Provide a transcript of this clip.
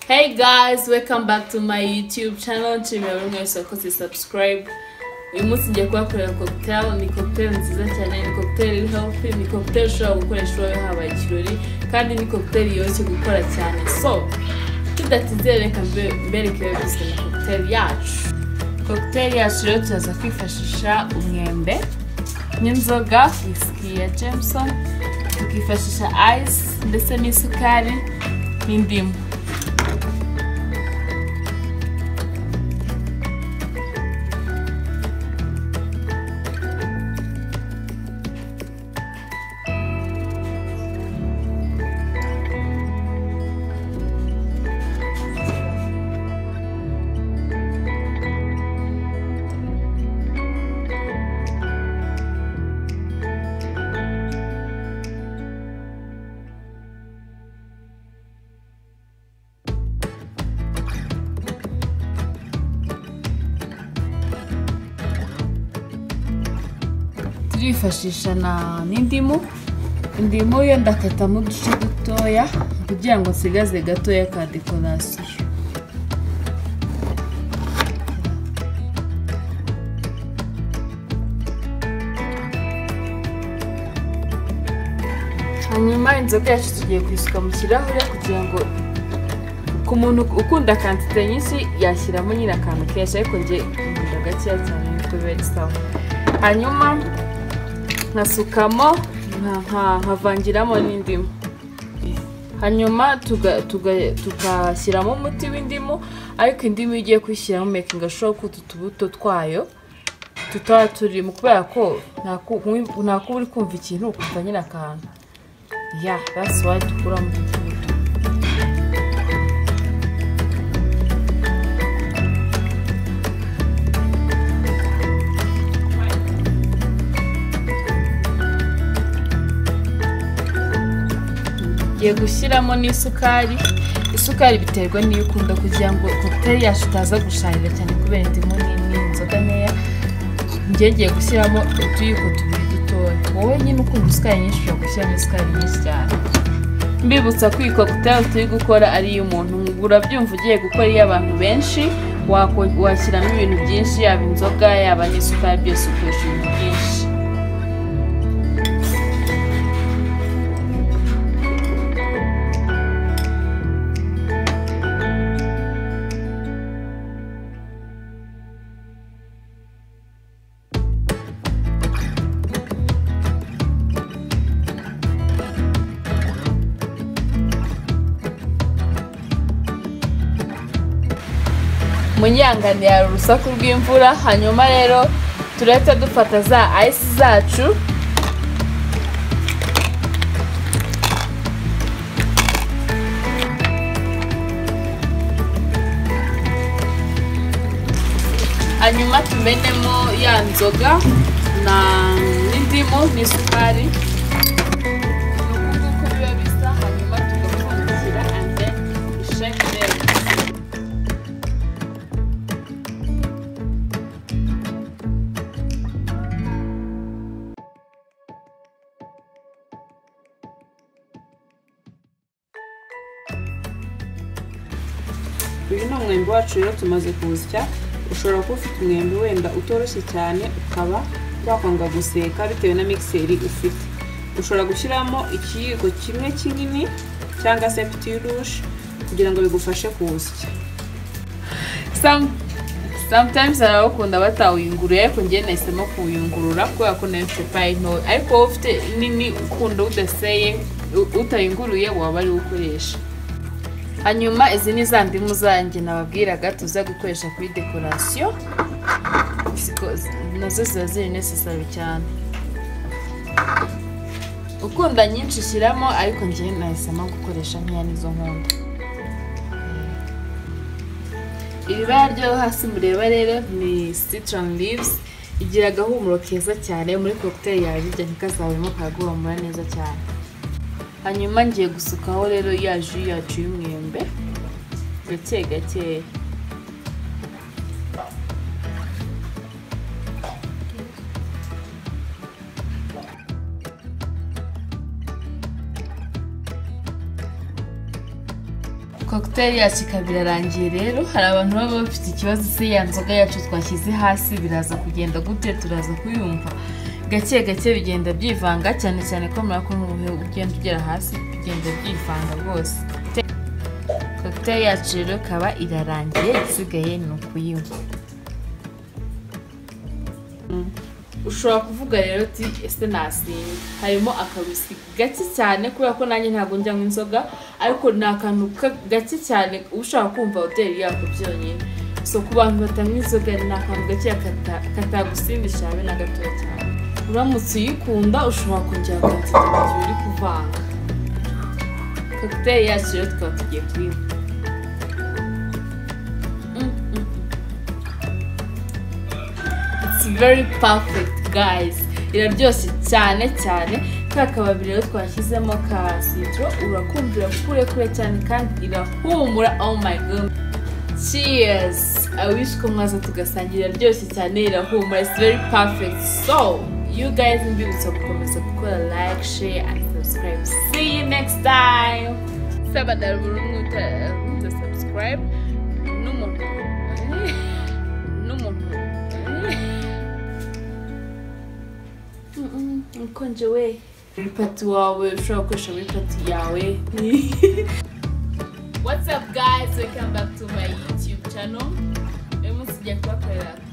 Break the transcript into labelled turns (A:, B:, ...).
A: hey guys welcome back to my youtube channel nshimira buri wese wakoze subscribe uyu munsi ngiye kubakorera cocktail ni cocktail nziza cyane ni cocktail iri healthy ni cocktail ushobora gukoresha iwawe habaye ikirori kandi ni cocktail yoroshye gukora cyane so tudatizeye reka mbe- mbereke ibiba byose na cocktail yacu cocktail yacu rero turaza kwifashisha umwembe n'inzoga whisky ya jameson tukifashisha ice ndetse n'isukari n'indimu turifashisha na n'indimu indimu yo ndakatamo uduce dutoya kugira ngo nsigaze gatoya ka dekorasiyo hanyuma inzoga yacu tugiye kuyisuka mu kirahure kugira ngo ku muntu ukunda kantite nyinshi yashyiramo nyine akantu kenshi ariko njye nkunda gakeya cyane nitwe biba sawa hanyuma nkasukamo nka- nka- nkavangiramo n'indimu hanyuma tuga- tuga- tugashyiramo umuti w'indimu ariko indimu iyo ugiye kuyishyiramo mekinga sure ko utu tubuto twayo tutaba turimo kubera ko nta ku- nta kuba uri kumva ikintu ukumva nyine akantu ya that's why dukuramo utu tubuto ngiye gushyiramo n'isukari isukari biterwa n'iyo ukunda kugira ngo cocktail yacu itaza gusharira cyane kubera indimu nini inzoga nkeya njye ngiye gushyiramo utuyiko tubiri dutoya wowe nyine ukunda isukari nyinshi ushobora gushyiramo isukari nyinshi cyane mbibutsa ko iyi cocktail turi gukora ari iy'umuntu urabyumva ugiye gukora iy'abantu benshi wako- washyiramo ibintu byinshi yaba inzoga yaba n'isukari byose ukoresha ibintu byinshi munyangane hari urusaku rw'imvura hanyuma rero turahita dufata za ice zacu hanyuma tumenemo ya nzoga na n'indimu n'isukari ni uku nguku biba bisa hanyuma tugapfundikira and then we shake them
B: uyu ni umwembe wacu rero tumaze kuwusya ushobora kuba ufite umwembe wenda utoroshye cyane ukaba wakwanga guseka bitewe na mixeri ufite ushobora gushyiramo ikiyiko kimwe kinini cyangwa se piti rouge kugira ngo bigufashe kuwusya
A: Some, sometimes arawukunda batawuyunguruye ariko njye nahisemo kuwuyungurura kubera ko nayo ipapayi ntoya ariko wowe ufite nini ukunda udaseye u- utayunguruye waba ari ukoresha hanyuma izi ni za ndimu zanjye nababwiraga tuza gukoresha kuri dekorasiyo Ziko- nazo ziba ziri necessary cyane ukunda nyinshi ushyiramo ariko njye nahisemo gukoresha nkeya nizo nkunda iri bara ryo hasi mureba rero ni citron leaves igira agahumuro keza cyane muri cocktail yawe birya ntikazabemo karaguhumura neza cyane hanyuma ngiye gusukaho rero ya jus yacu y'umwembe gake gakeya kokiteri yacu ikaba irarangiye rero hari abantu baba bafite ikibazo se ya nzoga yacu twashyize hasi biraza kugenda gute turaza kuyumva gake gake bigenda byivanga cyane cyane ko murakumva ugenda ugera hasi bigenda byivanga rwose kokiteri yacu rero ikaba irarangiye isigaye ni ukuyinywa ushobora kuvuga rero uti ese nasinga harimo akabisi gake cyane kubera ko nanjye ntabwo njyamo inzoga ariko ni akantu ka- gake cyane ushaka kumva hoteli yako byonyine so ku bantu batanywa inzoga ni akantu gake kata- katagusindisha habe na gatoya cyane uramutse uyikunda ushobora kongera kwakira mu gihe uri kuvanga kokiteri yacu rero tukaba tugiye kuyinywa Mm, mm. It's very perfect guys iraryoshye cyane cyane ka kababi rero twashyizemo ka sitro urakumvira kure kure cyane kandi irahumura oh my god cheers i wish ko mwaza tugasangira iraryoshye cyane irahumura it's very perfect so you guys mbibutsa gukomeza gukora like share and subscribe see you next time sabadara burundu utasubscribe n'umuntu n'umuntu Mm-mm, ukonje we pati wawe ushobora gukoresha muri pati yawe what's up guys welcome back to my youtube channel uyu munsi tujya kubakorera